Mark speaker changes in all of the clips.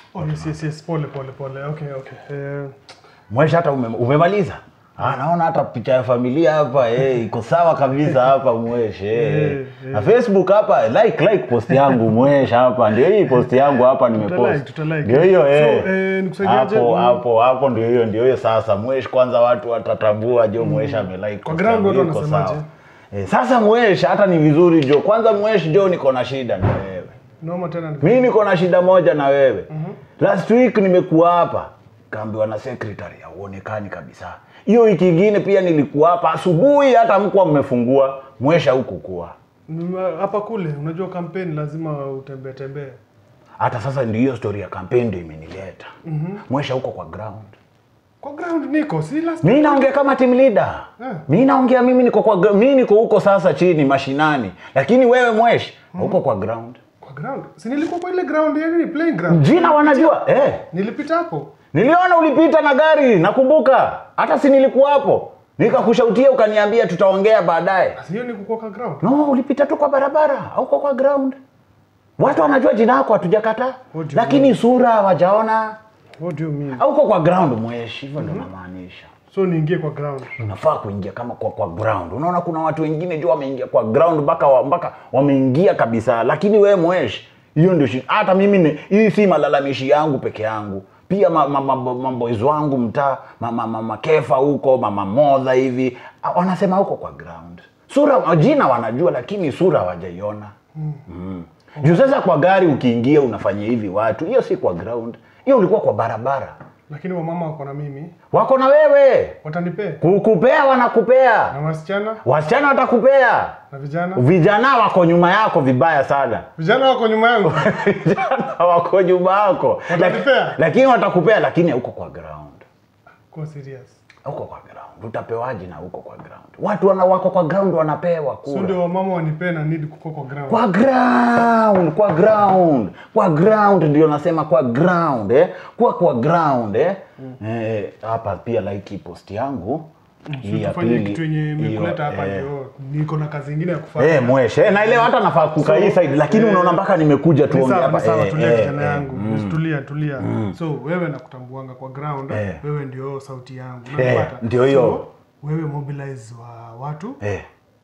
Speaker 1: Oh, yes, yes, yes. Pole, pole, pole. Okay, okay. Eh,
Speaker 2: Mwesh hata ume, umemaliza? Ah, naona hata picha ya familia hapa eh, iko sawa kabisa hapa Mwesh eh.
Speaker 1: Eh,
Speaker 2: Na Facebook hapa like like post yangu Mwesh hapa ndio hii post yangu hapa
Speaker 1: Tutalike,
Speaker 2: nimepost.
Speaker 1: tutalike.
Speaker 2: Ndio hiyo eh.
Speaker 1: So, eh, nikusaidiaje?
Speaker 2: Hapo
Speaker 1: Mm.
Speaker 2: hapo hapo ndio hiyo ndio hiyo sasa Mwesh kwanza watu watatambua jo Mwesh amelike.
Speaker 1: Kwa
Speaker 2: post
Speaker 1: ground
Speaker 2: yangu,
Speaker 1: watu
Speaker 2: iko
Speaker 1: wanasemaje?
Speaker 2: sawa. Eh, sasa Mwesh hata ni vizuri jo. Kwanza Mwesh jo niko na shida na wewe.
Speaker 1: noma tena. ni-
Speaker 2: mi niko na shida moja na wewe last week nimekuwa hapa kaambiwa na secretary hauonekani kabisa hiyo wiki ingine pia nilikuwa hapa asubuhi hata mkuwa mmefungua mwesha huku kuwa
Speaker 1: Nima- Hapa kule, unajua kampeni lazima utembee tembee.
Speaker 2: hata sasa ndio hiyo story ya kampeni ndio imenileta mwesha huko kwa ground
Speaker 1: Kwa ground niko, si last
Speaker 2: mi naongea kama team leader
Speaker 1: Eh.
Speaker 2: mi naongea mimi niko kwa gr- mi niko huko sasa chini mashinani lakini wewe mwesh huko kwa ground
Speaker 1: kwa ground. Si nilikuwa kwa ile ground ya nini playing ground.
Speaker 2: jina wanajua eh.
Speaker 1: Nilipita hapo.
Speaker 2: Niliona ulipita na gari, nakumbuka. Hata si nilikuwa hapo. Nikakushautia ukaniambia tutaongea baadaye.
Speaker 1: Sasa hiyo ni kuko kwa ground.
Speaker 2: No, ulipita tu kwa barabara au kwa ground. Watu wanajua jina lako hatujakataa.
Speaker 1: What do you
Speaker 2: Lakini sura hawajaona.
Speaker 1: What do you mean?
Speaker 2: Au kwa ground mweshi, hivyo ndio namaanisha.
Speaker 1: So niingie kwa ground.
Speaker 2: Unafaa kuingia kama kwa kwa ground. Unaona kuna watu wengine jua wameingia kwa ground mpaka wa, mpaka wameingia kabisa. Lakini wewe mweshi, hiyo ndio shi- hata mimi ni- hii si malalamishi yangu peke yangu. Pia ma, ma, ma, ma boys wangu mtaa, mama ma, ma, kefa huko, mama modha hivi, ah, wanasema huko kwa ground. Sura jina wanajua lakini sura hawajaiona. Mm. Juu sasa kwa gari ukiingia unafanya hivi watu, hiyo si kwa ground. Hiyo ulikuwa kwa barabara.
Speaker 1: Lakini wamama wako na mimi.
Speaker 2: Wako na wewe.
Speaker 1: Watanipea.
Speaker 2: Kukupea wanakupea.
Speaker 1: Na wasichana
Speaker 2: Wasichana watakupea,
Speaker 1: na vijana.
Speaker 2: vijana wako nyuma yako vibaya sana.
Speaker 1: Vijana wako nyuma yangu.
Speaker 2: Vijana wako nyuma yako,
Speaker 1: Watakupea?
Speaker 2: Laki- lakini watakupea, lakini huko kwa ground,
Speaker 1: Kwa serious.
Speaker 2: huko kwa ground utapewaje? Na huko kwa ground watu wana wako kwa ground wanapewa
Speaker 1: So
Speaker 2: kura
Speaker 1: ndio wamama wanipee na need kuko kwa ground.
Speaker 2: kwa ground, kwa ground, kwa ground ndio nasema kwa ground eh, kwa kwa ground eh. Eh, hapa pia like hii post yangu hii ya
Speaker 1: tufanye
Speaker 2: pili,
Speaker 1: kitu yenye imekuleta
Speaker 2: hiyo,
Speaker 1: hapa
Speaker 2: eh,
Speaker 1: ndio niko na kazi ingine ya kufanya.
Speaker 2: Eh, mweshe eh, naelewa hata nafaa kukaa hii side lakini
Speaker 1: eh,
Speaker 2: unaona mpaka nimekuja
Speaker 1: Ni
Speaker 2: tuongee
Speaker 1: sawa,
Speaker 2: hapa
Speaker 1: ni sawa,
Speaker 2: eh,
Speaker 1: tulia
Speaker 2: eh,
Speaker 1: kijana
Speaker 2: eh,
Speaker 1: yangu.
Speaker 2: mm.
Speaker 1: Tulia, tulia. So wewe nakutambuanga kwa ground,
Speaker 2: Eh.
Speaker 1: wewe ndio sauti yangu.
Speaker 2: Eh,
Speaker 1: Unanipata?
Speaker 2: ndio hiyo.
Speaker 1: So, wewe mobilize wa watu,
Speaker 2: Eh,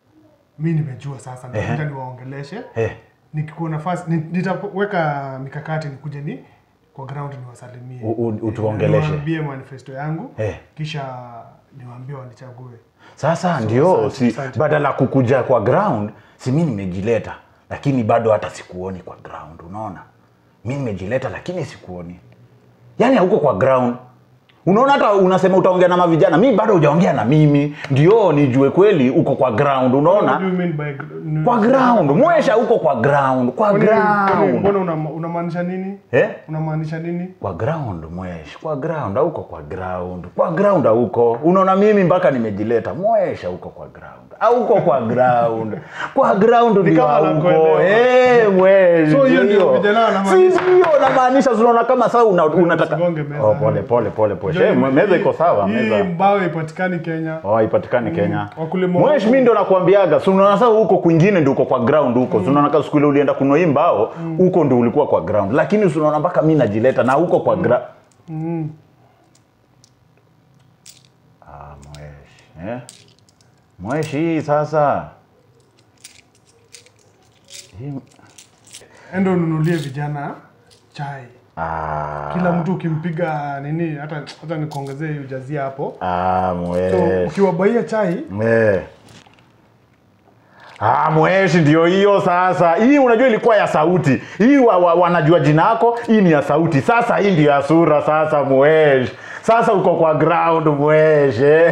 Speaker 1: mi nimejua sasa, nitakuja niwaongeleshe.
Speaker 2: eh.
Speaker 1: Nikikuwa nafasi ni- nitaweka mikakati nikuje ni kwa ground niwasalimie.
Speaker 2: U- u- utuongeleshe.
Speaker 1: Niwaambie manifesto yangu.
Speaker 2: Eh.
Speaker 1: Kisha niwaambie wanichague.
Speaker 2: Sasa ndio
Speaker 1: asante,
Speaker 2: si
Speaker 1: asante.
Speaker 2: badala kukuja kwa ground si mi nimejileta lakini bado hata sikuoni kwa ground unaona mi nimejileta lakini sikuoni yaani hauko kwa ground unaona hata unasema utaongea na mavijana mi bado hujaongea na mimi ndio nijue kweli uko kwa ground
Speaker 1: What do
Speaker 2: unaona
Speaker 1: you mean by gr-
Speaker 2: kwa ground mwesha uko kwa ground kwa
Speaker 1: Kwani- kwani
Speaker 2: ground
Speaker 1: Mbona una- unamaanisha nini?
Speaker 2: eh?
Speaker 1: Unamaanisha nini?
Speaker 2: kwa ground mwesh kwa ground auko kwa ground kwa ground auko unaona mimi mpaka nimejileta mwesha uko kwa ground auko kwa ground kwa ground ndio
Speaker 1: kama
Speaker 2: auko
Speaker 1: nakuelewa.
Speaker 2: eh mwesh
Speaker 1: So hiyo ndio vijana wanamaanisha.
Speaker 2: si hiyo unamaanisha unaona kama sasa una, unataka
Speaker 1: Usigonge meza.
Speaker 2: oh, pole pole pole pole
Speaker 1: Ndio
Speaker 2: Eh,
Speaker 1: hii-
Speaker 2: meza iko sawa
Speaker 1: hii
Speaker 2: meza
Speaker 1: mbao ipatikani Kenya.
Speaker 2: Oh, ipatikani Kenya.
Speaker 1: wakulima
Speaker 2: Mwesh
Speaker 1: huko-
Speaker 2: mimi ndo nakwambiaga, si unaona sasa huko kwingine ndio uko kwa ground huko. Si unaona kama siku ile ulienda kununua hii mbao, huko ndio ulikuwa kwa ground. Lakini si unaona mpaka mimi najileta na huko kwa ground.
Speaker 1: Mm.
Speaker 2: Ah, Mwesh. Eh? Mwesh hii sasa. Hii
Speaker 1: Enda ununulie vijana chai.
Speaker 2: ah.
Speaker 1: Kila mtu ukimpiga nini, hata hata nikuongezee hiyo jazia hapo.
Speaker 2: Ah,
Speaker 1: So
Speaker 2: Mwesh.
Speaker 1: ukiwabaia chai
Speaker 2: Eh. Ah, mweshi ndio hiyo sasa. Hii unajua ilikuwa ya sauti. Hii wa, wa, wanajua jina yako, hii ni ya sauti. Sasa hii ndio ya sura sasa mwesh. Sasa uko kwa ground mwesh. eh.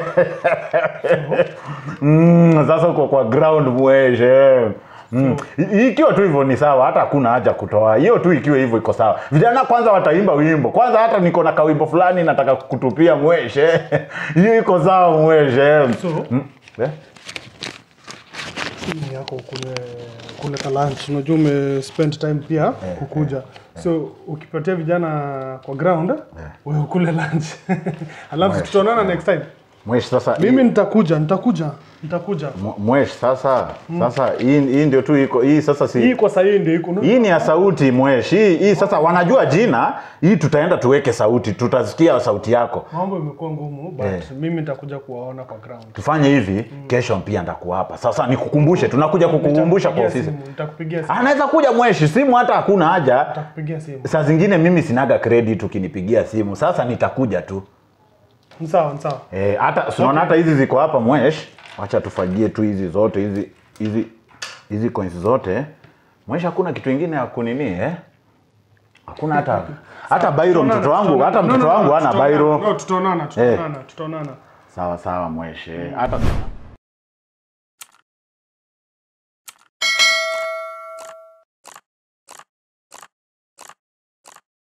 Speaker 2: mm, sasa uko kwa ground mwesh. eh. Mm. I- Ikiwa tu hivyo ni sawa, hata hakuna haja kutoa hiyo tu. Ikiwa hivyo iko sawa. Vijana kwanza wataimba wimbo kwanza, hata niko na kawimbo fulani nataka kutupia mwesh. eh. Hiyo iko sawa mwesh. eh.
Speaker 1: so
Speaker 2: Mm. Eh?
Speaker 1: hii ni yako kule kule ka lunch. Unajua ume spend time pia kukuja. So ukipatia vijana kwa ground, wewe ukule lunch. Alafu tutaonana next time.
Speaker 2: mwesh sasa
Speaker 1: mimi nitakuja nitakuja nitakuja
Speaker 2: Mw- mwesh sasa sasa hii hii ndio tu iko hii sasa si
Speaker 1: hii kwa sahii ndio iko
Speaker 2: hii ni ya sauti mwesh hii, hii sasa wanajua jina hii tutaenda tuweke sauti tutasikia sauti yako
Speaker 1: mambo imekuwa ngumu but
Speaker 2: Eh.
Speaker 1: mimi nitakuja kuwaona kwa ground
Speaker 2: tufanye hivi kesho pia ndakuwa hapa sasa nikukumbushe tunakuja kukukumbusha kwa
Speaker 1: Nitakupigia
Speaker 2: ofisi
Speaker 1: simu, nitakupigia simu
Speaker 2: anaweza kuja mweshi simu hata hakuna haja
Speaker 1: nitakupigia simu
Speaker 2: saa zingine mimi sinaga credit ukinipigia simu sasa nitakuja tu
Speaker 1: Ni sawa ni sawa
Speaker 2: Eh, hata unaona hata hizi ziko hapa mwesh wacha tufagie tu hizi zote hizi hizi hizi coins zote mwesh hakuna kitu ingine ya kunini eh hakuna hata hata bairo mtoto wangu hata mtoto wangu hana bairo
Speaker 1: tutaonana tutaonana tutaonana tutaonana
Speaker 2: sawa sawa mwesh eh, hata